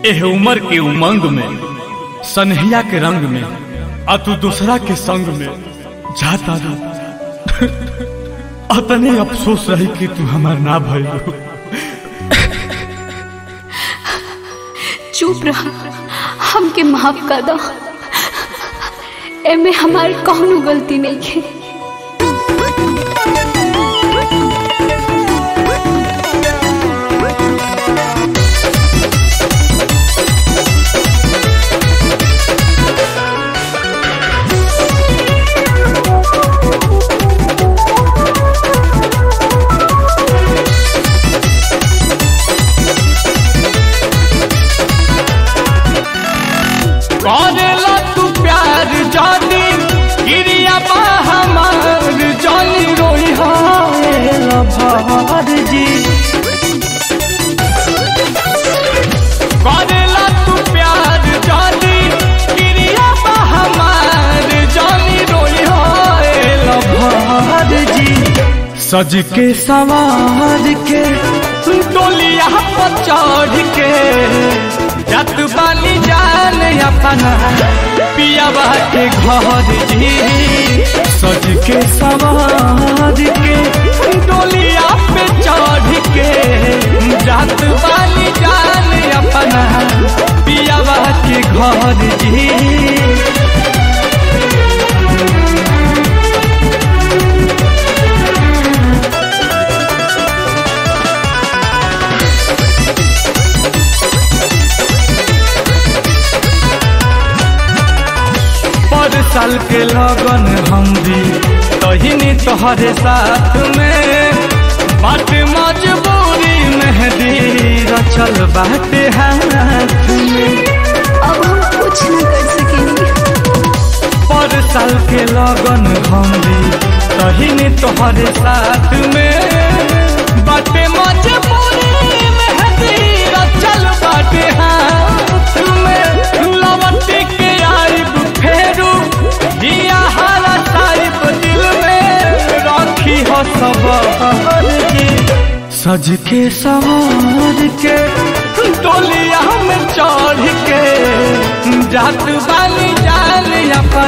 एह उमर के उमंग में सनहिया के रंग में आ तू दूसरा के संग में जाता रू अतने अफसोस रही कि तू हमार ना भइल चुप रह हमके माफ कर दो एमे हमारी कौनो गलती नहीं है करेला तू प्यार जानी गिरिया बा हमार जानी रोई भार जी करेला तू प्यार जानी गिरिया बा हमार जानी रोई भार जी सज के सवार के डोलिया पर चढ़ के जत बानी जान अपना पियावा के घर जी सज के सवार के डोलिया पे चढ़ के जत बानी जान अपना पियावा के घर जी पर साल के लगन हम भी तहिनी तोहरे साथ में बाट मजबूरी मेहदी रचल बाटे हाथ में अब हम कुछ न कर सकेंगे पर साल के लगन हम भी तहिनी तोहरे साथ में बाटे मजबूरी मेहदी रचल बाटे हाथ में लवट के आइब फेरू दिया हरा साहिब दिल में राखी हो सब जी सज के सवार के डोलिया में चढ़ के जात बानी जान अपन